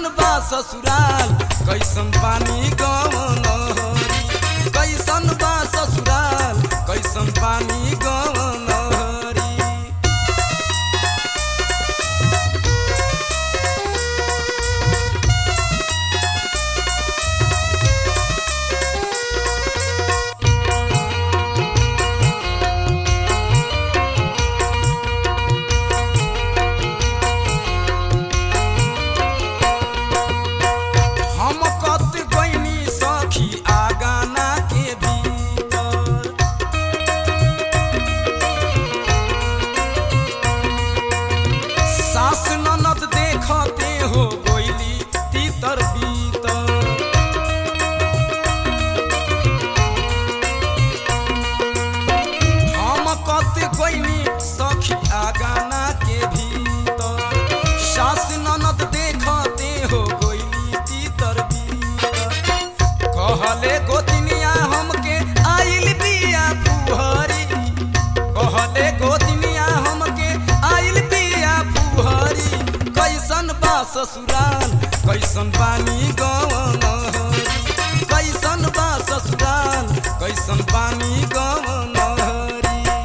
कैसन बा ससुराल कैसन पानी गवनहरी कैसन बा ससुराल कैसन पानी गवनहरी हम कत गईनी सखी आगाना के भीतर सास ननद देखते हो गोइली तीतर बीतर हम कत गईनी सखी आगाना के भीतर सास ननद देखते हो गोइली तीतर बीतर कहले गोतिनिया हमके आइल बिया पुहरी कहले गोतिनिया हमके आइल बिया पुहरी कैसन बा ससुराल कैसन पानी गवनहरी कैसन बा ससुराल कैसन पानी गवनहरी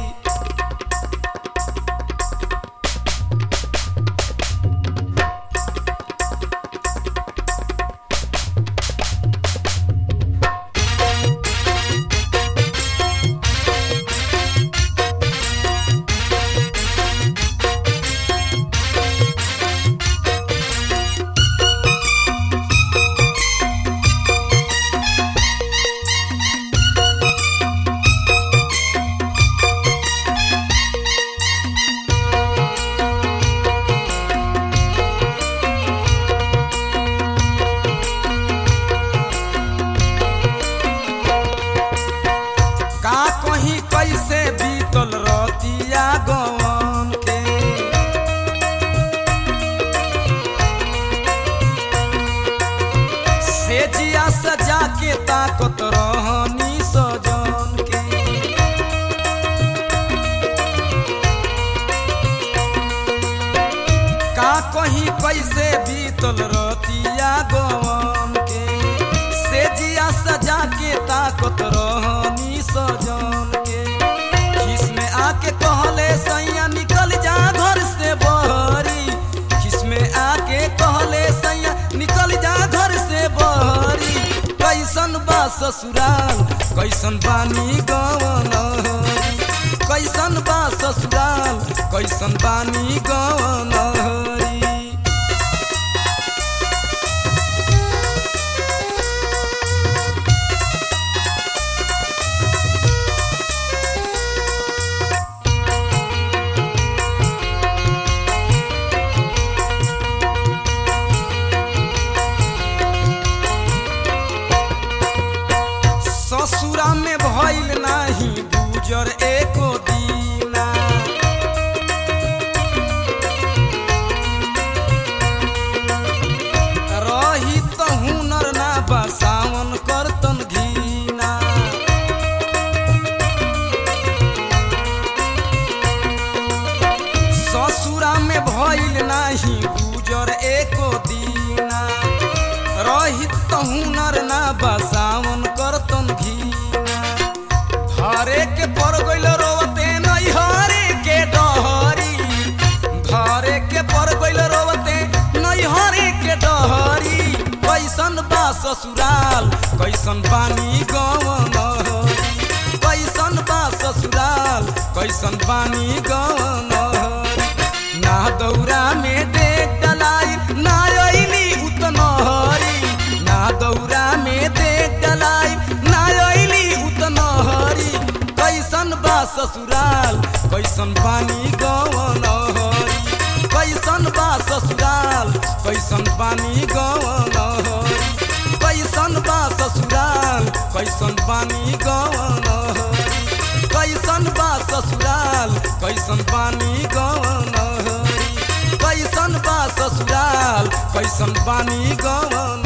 का कहीं कैसे बीतल रतिया गवन के से जिया सजा के ताकत रहनी सजन के का कहीं कैसे बीतल रतिया गवन के से जिया सजा के ताकत रहनी सजन के खिस में आके कहले सैया निकल जा घर से बहरी खिस में आके कहले सैया निकल जा घर से बहरी कैसन बा ससुराल कैसन बानी गवनहरी कैसन बा ससुराल कैसन बानी गवनहरी ससुरा में भइल नाही गुजर एको दीना रही त हुनर ना बसावन करतन घीना ससुरा में भइल नाही गुजर एको दीना रहित त हुनर ना बसावन करतन घीना हरे के पर गइल रोवते नहीं हरे के डहरी घरे के पर गइल रोवते नहीं हरे के डहरी कैसन बा ससुराल कैसन बानी गवनहरी कैसन बा ससुराल कैसन बानी गवनहरी ना दौरा में देख डलाई ना अइली उतनहरी ना दौरा में देख डलाई ना अइली उतनहरी कैसन बा ससुराल कैसन पानी गवनहरी कैसन बा ससुराल कैसन पानी गवनहरी कैसन बा ससुराल कैसन पानी गवनहरी कैसन बा ससुराल कैसन पानी गवनहरी कैसन बा ससुराल कैसन पानी गवन